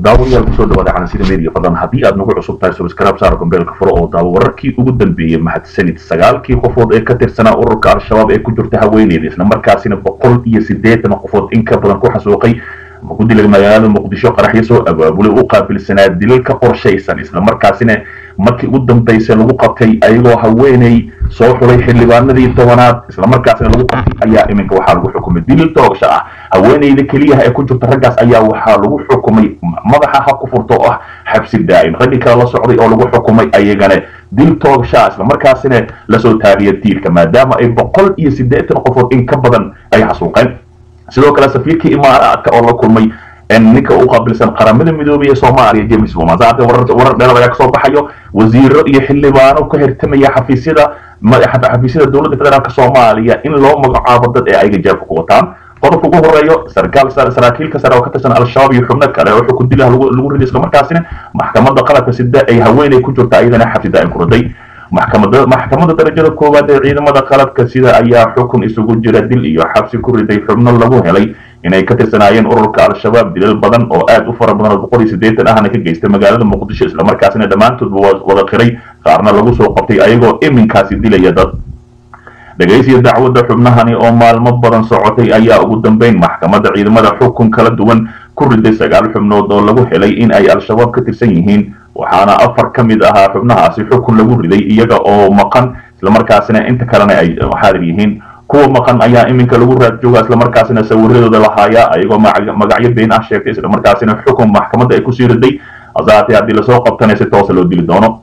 daawayaal kusoo dhawaada calansida media fadlan haddii aad nagu cusub tahay subscribe saara gombeelka furo oo daawo wararkii ugu dambeeyey mahadsanid sagaalkii qofood ee ka tirsanaa ururka al-shabaab ee ku jirta haweeneyda isla markaasina boqol iyo siddeetan qofood in ka badan ku xasuuqay ama ku dilay magaalada muqdisho qaraxyo soo abaabulay u qaabilsanaa dilalka qorshaysan isla markaasina markii ugu dambaysay lagu qabtay ayagoo haweeney soo xulay xildhibaanadii tobanaad isla markaasina lagu qabtay ayaa iminka waxaa lagu xukumay dilil toogasho ah haweeneyda keliyaha ee ku jirta raggaas ayaa waxaa lagu xukumay madaxa ha ku furto oo ah xabsi daa'im raggii kale la socday oo lagu xukumay ayagana dil toogasho ah isla markaasina lasoo taariya diilka maadaama ay boqol iyo siddeetan qofood in ka badan ay xasuuqeen sidoo kale safiirkii imaaraadka oo la kulmay ninka u qaabilsan qaramada midoobay ee soomaaliya james woman saacadda warar dheerad ayaa kasoo baxayo wasiiro iyo xildhibaano ka hirtamaya xafiisyada xafiisyada dowladda federaalk soomaaliya in loo magacaabo dad ee ayga jaabka ku wataan qodobka ugu horeeyo sarkaal saraakiilka sare oo ka tirsan al-shabaab iyo xubno kale oo xukun dilaha lagu riday isla markaasina maxkamadda qalabka sida ay haweeney ku jirta ayadana xabsi daa'im ku riday maxkamada maxkamadda darajada koowaad ee ciidamada qaladka sida ayaa xukun isugu jira dil iyo xabsi ku riday xubno lagu helay inay ka tirsanaayeen ururka al-shabaab dilal badan oo aad u fara badan oo boqol iyo siddeetan ahna ka geystay magaalada muqdisho islamarkaasina dhammaantoodba wada qiray qaarna lagu soo qabtay ayagoo iminkaasi dilaya dad dhegaysiya dacwadda xubnahani oo maalmo badan socotay ayaa ugu dambeyn maxkamadda ciidamada xukun kala duwan ku riday sagaal xubnood oo lagu helay in ay al-shabaab ka tirsan yihiin waxaana afar ka mid ahaa xubnahaasi xukun lagu riday iyaga oo maqan islamarkaasina inta kalena ay xaadir yihiin kuwa maqan ayaa iminka lagu raad jooga islamarkaasina sawiradooda lahaayaa ayagoo magacyo been ah sheegtay islamarkaasina xukun maxkamadda ay kusii riday hasaatee haddii lasoo qabtana si toosa loo dili doono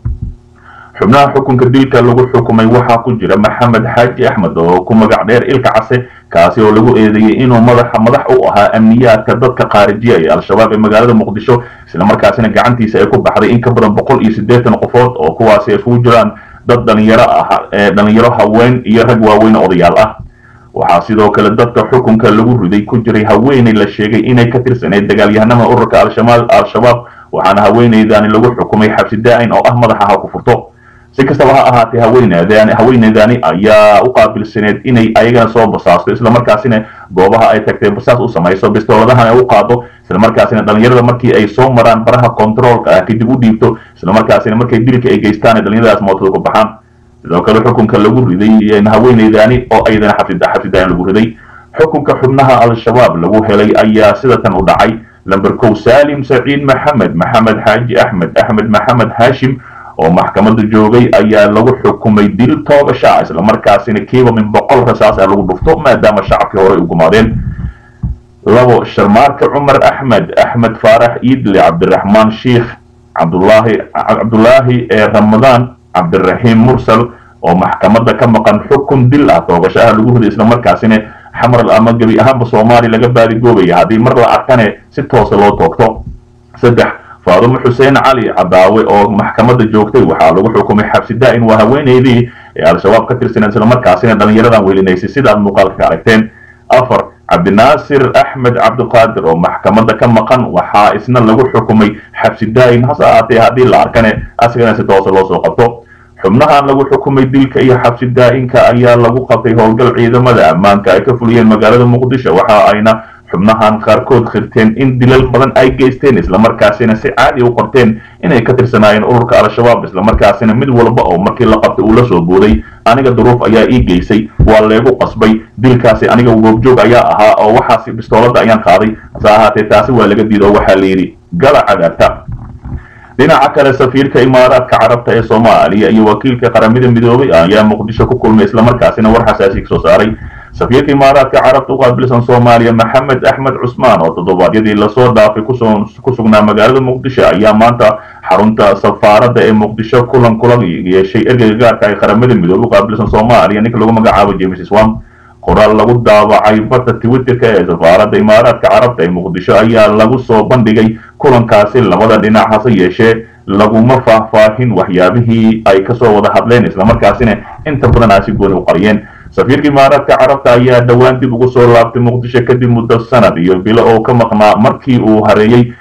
xubnaha xukunka dilka lagu xukumay waxaa ku jira maxamed xaaji axmed oo ku magac dheer ilka case kaasi oo lagu eedeeyey inuu madaxa madax u ahaa amniyaadka dadka qaarijiya ee al-shabaab ee magaalada muqdisho islamarkaasina gacantiisa ay ku baxday in ka badan boqol iyo siddeetan qofood oo kuwaasi ay isugu jiraan dad dhalinyaro ah dhalinyaro haween iyo rag waaweyn odayaal ah waxaa sidoo kale dadka xukunka lagu riday ku jiray haweeney la sheegay inay ka tirsaneyd dagaalyahanada ururka al-shabaab waxaana haweeneydaani lagu xukumay xabsi daa'in oo ah madaxa ha ku furto si kastaba ha ahaatee haweeneydani haweeneydani ayaa u qaabilsaneed inay ayagana soo basaasto islamarkaasina goobaha ay tagtay basaas u samayso bistooladahan ay u qaado islamarkaasina dhalinyarada markii ay soo maraan baraha controolka ah kadib u dhiibto islamarkaasina markay dilka ay geystaan dhalinyaradaas mootada ku baxaan sidoo kale xukunka lagu riday haweeneydani oo ayadana xabsidaan lagu riday xukunka xubnaha al-shabaab lagu helay ayaa sidatan u dhacay lamber kow saalim saciid maxamed maxamed xaaji axmed axmed maxamed haashim oo maxkamadda joogay ayaa lagu xukumay dil toogasha islamarkaasina kiiba min boqol rasaas ah lagu dhufto maadaama shacabkii horey u gumaadeen labo sharmaarka cumar axmed axmed faarax iidle cabdiraxmaan sheikh cabdulaahi cabdulaahi ee ramadaan cabdiraxiim mursal oo maxkamadda ka maqan xukun dil ah toogashaha lagu riday islamarkaasina xamral ama gebi ahaanba soomaali laga baadigoobaya haddii mar la arkane si toosa loo toogto saddex faadumo xuseen cali cadaawe oo maxkamadda joogtay waxaa lagu xukumay xabsi daa'in waa haweeneydii ee al-shabaab ka tirsaneed islamarkaasina dhalinyaradan welinaysay sidaad muuqaalka ka aragteen afar cabdinaasir axmed cabdiqaadir oo maxkamadda ka maqan waxaa isna lagu xukumay xabsi daa'in hase ahaatee haddii la arkane asigana si toosa loo soo qabto xubnahan lagu xukumay dilka iyo xabsi daa'inka ayaa lagu qabtay howlgal ciidamada ammaanka ay ka fuliyeen magaalada muqdisho waxa ayna xubnahan qaarkood khirteen in dilal badan ay geysteen islamarkaasina si caadi u qorteen inay ka tirsanaayeen ururka al-shabaab islamarkaasina mid walba oo markii la qabtay uu la soo booday aniga duruuf ayaa ii geysay waa leegu qasbay dilkaasi aniga goobjoog ayaa ahaa oo waxaasi bistooladda ayaan qaaday hase ahaatee taasi waa laga diido oo waxaa la yidhi gala cadaabta dhinaca kale safiirka imaaraadka carabta ee soomaaliya iyo wakiilka qaramada midoobay ayaa muqdisho ku kulmay islamarkaasina war xasaasi ka soo saaray safiirka imaaraadka carabta u qaabilsan soomaaliya maxamed axmed cusmaan oo toddobaadyadii lasoo dhaafay ku sugnaa magaalada muqdisho ayaa maanta xarunta safaaradda ee muqdisho kulan kula yeeshay ergeyga gaarka ay qaramada midoobay u qaabilsan soomaaliya ninka lagu magacaabo james swam qoraal lagu daawacay badda twitterka ee safaaradda imaaraadka carabta ee muqdisho ayaa lagu soo bandhigay kulankaasi labada dhinac hase yeeshee laguma faahfaahin waxyaabihii ay kasoo wada hadleen islamarkaasina inta badan aasi gooni u qariyeen safiirka imaaraadka carabta ayaa dhowaan dib ugu soo laabtay muqdisho kadib muddo sanad iyo bilo oo ka maqnaa markii uu hareeyey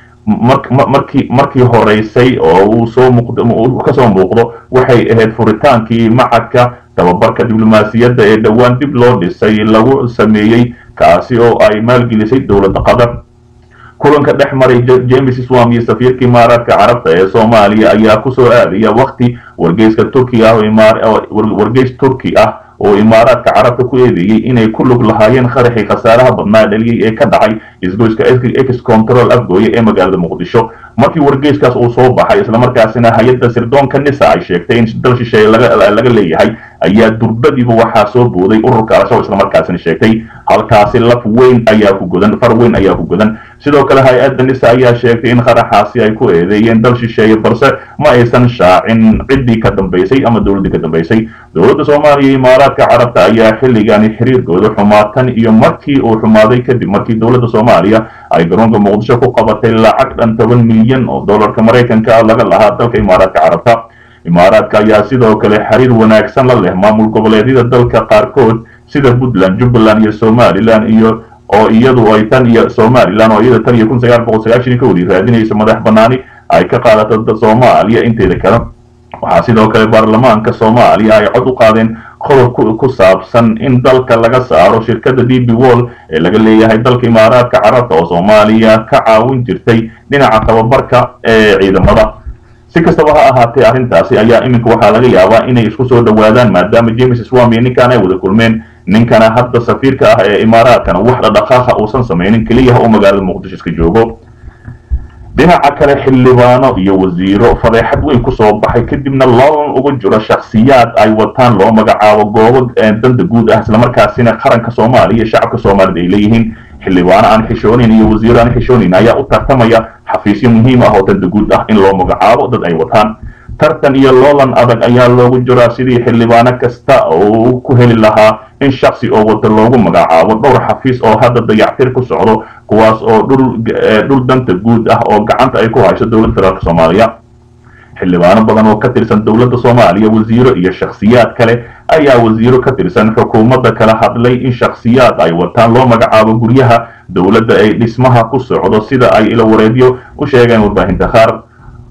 markii markii horeysay oo uu soo kasoo muuqdo waxay ahayd furitaankii macadka tababarka diblomaasiyadda ee dhowaan dib loo dhisay lagu sameeyey kaasi oo ay maalgelisay dowladda qatar kulanka dhex maray james swam iyo safiirka imaaraadka carabta ee soomaaliya ayaa kusoo aadaya wakti wargeyska turki ah wargeys turki ah oo imaaraadka carabta ku eedeeyey inay ku lug lahaayeen qaraxii khasaaraha badnaa dhaliyey ee ka dhacay isgoyska ex control afgooye ee magaalada muqdisho markii wargeyskaas uu soo baxay islamarkaasina hay-adda sirdoonka nisa ay sheegtay in dal shisheeye laga leeyahay ayaa durbadiiba waxaa soo booday ururka al-shabaab islamarkaasina sheegtay halkaasi laf weyn ayaa ku godan far weyn ayaa ku godan sidoo kale hay-adda nisa ayaa sheegtay in qaraxaasi ay ku eedeeyeen dal shisheeye balse ma aysan shaacin ciddii ka dambaysay ama dowladdii ka dambaysay dowladda soomaaliya iyo imaaraadka carabta ayaa xilligani xiriirkooda xumaatan iyo markii uu xumaaday kadib markii dowladda soomaaliya ay garoonka muqdisho ku qabatay lacag dhan toban milyan oo dollarka maraykanka ah laga lahaa dalka imaaraadka carabta imaaraadka ayaa sidoo kale xiriir wanaagsan la leh maamul goboleedyada dalka qaarkood sida puntland jubbaland iyo somalilan iyo oo iyadu ay tan iyo somalilan oo iyada tan iyo kun sagaal boqol sagaashan ka wadi raadinayso madax banaani ay ka qaadato soomaaliya inteeda kale waxaa sidoo kale baarlamaanka soomaaliya ay cod u qaadeen qodob ku saabsan in dalka laga saaro shirkadda d b wall ee laga leeyahay dalka imaaraadka carabta oo soomaaliya ka caawin jirtay dhinaca tababarka ee ciidamada si kastaba ha ahaatee arrintaasi ayaa iminka waxaa laga yaabaa inay isku soo dhowaadaan maadaama james swam iyo ninkan ay wada kulmeen ninkana hadda safiirka ah ee imaaraadkana wax dhadhaqaaqa uusan samaynin keliyaha oo magaalada muqdisho iska joogo dhinaca kale xildhibaano iyo wasiiro fadeexad weyn kusoo baxay kadibna loolan uga jiro shakhsiyaad ay wataan loo magacaabo goobo danda guud ah islamarkaasina qaranka soomaaliya iyo shacabka soomaalida ay leeyihiin xildhibaano aan xishoonayn iyo wasiiro aan xishoonayn ayaa u tartamaya xafiisyo muhiim ah oo danda guud ah in loo magacaabo dad ay wataan tartan iyo loolan adag ayaa loogu jiraa sidii xildhibaano kasta uu ku heli lahaa in shaksi oo wada loogu magacaabo dhowr xafiis oo hadda dayactir ku socdo kuwaas oo dhul danta guud ah oo gacanta ay ku hayso dowladda federaalk soomaaliya xildhibaano badan oo ka tirsan dowladda soomaaliya wasiiro iyo shakhsiyaad kale ayaa wasiiro ka tirsan xukuumadda kala hadlay in shakhsiyaad ay wataan loo magacaabo guryaha dowladda ay dhismaha ku socdo sida ay ilawareedyo u sheegeen warbaahinta qaar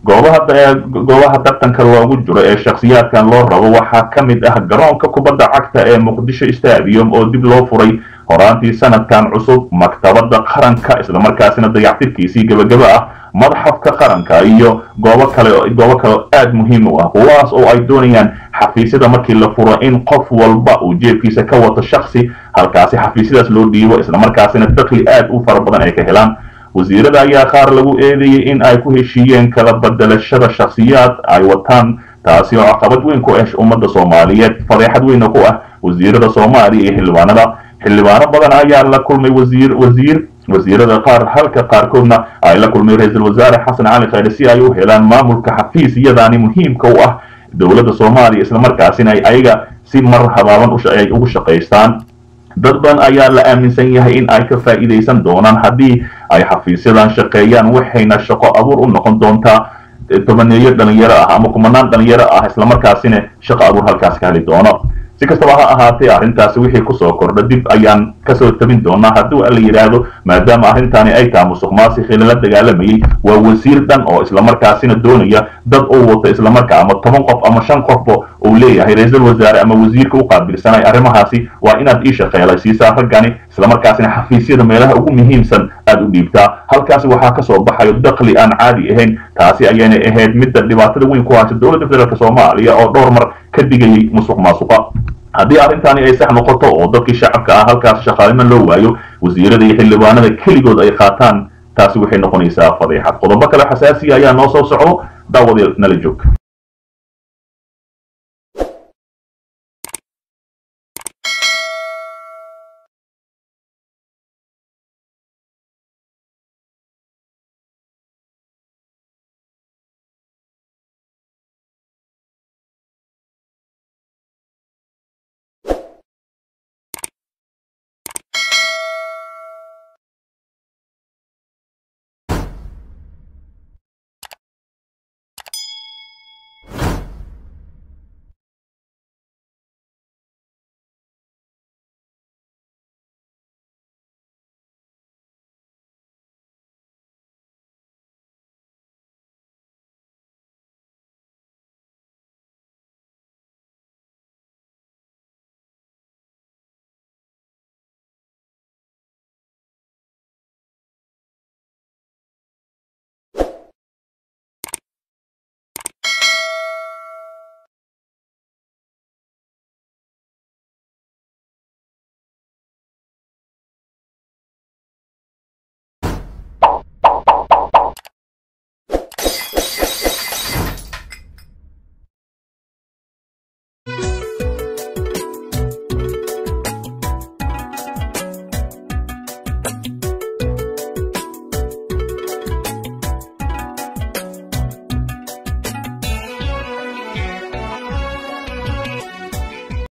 goobaha tartanka loogu jiro ee shakhsiyaadkan loo rabo waxaa ka mid ah garoonka kubadda cagta ee muqdisho stadium oo dib loo furay horaantii sanadkan cusub maktabadda qaranka islamarkaasina dayactirkiisii gebagaba ah madxafka qaranka iyo goobo kale goobo kale aada muhiim u ah kuwaas oo ay doonayaan xafiisyada markii la furo in qof walba uu jeebkiisa ka wato shaksi halkaasi xafiisyadaas loo dhiibo islamarkaasina dakli aad u fara badan ay ka helaan wasiirada ayaa qaar lagu eedeeyey in ay ku heshiiyeen kala bedelashada shakhsiyaad ay wataan taasi oo caqabad weyn ku ah ummadda soomaaliyeed fadeexad weyna ku ah wasiirada soomaaliya iyo xildhibaanada xildhibaano badan ayaa la kulmay wasiir wasiir wasiirada qaar halka qaarkoodna ay la kulmay ra-iisul wasaare xasan cali khayre si ay u helaan maamulka xafiisyadaani muhiimka u ah dowladda soomaaliya islamarkaasina ay ayaga si mar habaaban ay ugu shaqaystaan dad badan ayaa la aaminsan yahay in ay ka faa'iidaysan doonaan haddii ay xafiisyadan shaqeeyaan waxayna shaqo abuur u noqon doontaa tobaneeyo dhalinyaro ah ama kumanaan dhalinyaro ah islamarkaasina shaqo abuur halkaas ka heli doono si kastaba ha ahaatee arrintaasi wixii kusoo kordha dib ayaan kasoo tabin doonaa haddii la yidhaahdo maadaama arrintaani ay tahay musuq maasiqii lala dagaalamayey waa wasiir dhan oo islamarkaasina doonaya dad uu wato islamarkaa ama toban qof ama shan qofba uu leeyahay ra-iisul wasaare ama wasiirka u qaabilsanay arrimahaasi waa inaad ii shaqeelaysiisaa raggani islamarkaasina xafiisyada meelaha ugu muhiimsan aad u dhiibtaa halkaasi waxaa kasoo baxayo dakli aan caadi ahayn taasi ayayna ahayd midda dhibaatada weyn ku haysa dowladda federaalk soomaaliya oo dhowr mar ka digayay musuq maasuqa haddii arrintaani ay sax noqoto oo dadkii shacabka ah halkaas shaqaalimo loo waayo wasiirada iyo xildhibaanada keligood ay qaataan taasi waxay noqonaysaa fadeexad qodobo kale xasaasiya ayaa noo soo socdo daawadeel nala joog